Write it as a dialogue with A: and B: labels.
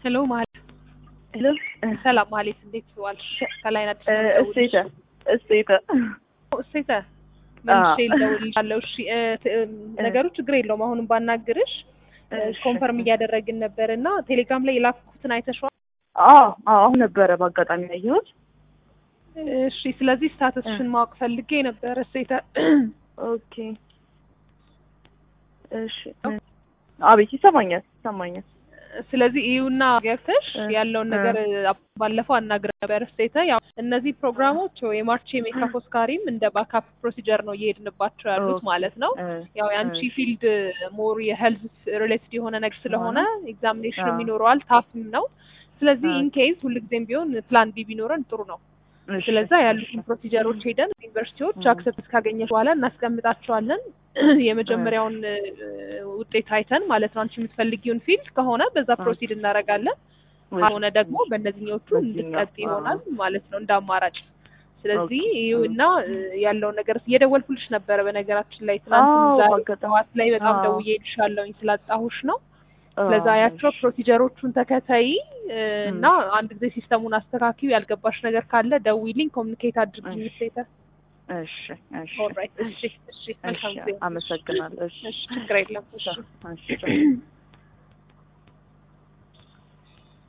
A: ሄሎ ማለት
B: ሄሎ
A: ሰላም ማለት እንዴት ዋልሽ? ከላይ ናት
B: እሴተ እሴተ
A: እሴተ መልሼ ልደውልልሻለሁ። እሺ እ ት- እም፣ ነገሩ ችግር የለውም። አሁንም ባናግርሽ
B: እሺ።
A: ኮንፈርም እያደረግን ነበር እና ቴሌግራም ላይ የላኩትን አይተሽዋል?
B: አዎ አዎ አሁን ነበረ በአጋጣሚ ያየሁት።
A: እሺ ስለዚህ ስታተስሽን ማወቅ ፈልጌ ነበር እሴተ።
B: ኦኬ እሺ። አቤት ይሰማኛል ይሰማኛል።
A: ስለዚህ ይሁና ገብተሽ
B: እ፣
A: ያለውን ነገር ባለፈው አናግረ ነበር ስቴተ ያው እነዚህ ፕሮግራሞች የማርች የሜካፕ ኦስካሪም እንደ ባካፕ ፕሮሲጀር ነው እየሄድንባቸው ያሉት
B: ኦኬ።
A: ማለት ነው።
B: እ፣
A: ያው የአንቺ
B: እሺ።
A: ፊልድ ሞር የሄልዝ ሪሌትድ የሆነ ነገር ስለሆነ ኤግዛሚኔሽንም
B: አዎ።
A: ይኖረዋል ታፍም ነው። ስለዚህ
B: አዎ።
A: ኢንኬዝ ሁልጊዜም ቢሆን ፕላን ቢ ቢኖረን ጥሩ ነው።
B: እሺ፣
A: ስለዛ ያሉትን
B: እሺ።
A: ፕሮሲጀሮች ሄደን ዩኒቨርሲቲዎች
B: እ።
A: አክሰፕት ካገኘች በኋላ እናስቀምጣቸዋለን። የመጀመሪያውን እ፣ ውጤት አይተን ማለት ነው። አንቺ የምትፈልጊውን ፊልድ ከሆነ በዛ
B: እ።
A: ፕሮሲድ እናደርጋለን። ካልሆነ ደግሞ በእነዚህኞቹ
B: በዚህኛው፣
A: እንድትቀጥ ይሆናል ማለት ነው እንደ አማራጭ። ስለዚህ
B: ኦኬ።
A: ይኸውና እ፣ ያለውን ነገር እየደወልኩልሽ ነበረ። በነገራችን ላይ ትናንት
B: አዎ፣
A: ዛሬ
B: በአጋጣሚ።
A: ጠዋት ላይ በጣም
B: አዎ።
A: ደውዬ እልሻለሁኝ ስላጣሁሽ ነው።
B: አዎ፣
A: ስለዛ ያቸው
B: እሺ።
A: ፕሮሲጀሮቹን ተከተይ እ፣
B: ም።
A: እና አንድ ጊዜ ሲስተሙን አስተካኪው። ያልገባሽ ነገር ካለ ደዊልኝ፣ ኮሚኒኬት አድርጊኝ።
B: እሺ።
A: ሴተ
B: እሺ እሺ
A: ኦልራይት። እሺ እሺ፣ መልካም
B: እሺ
A: ጊዜ።
B: አመሰግናለሁ። እሺ
A: እሺ ችግር የለም። እሺ
B: እሺ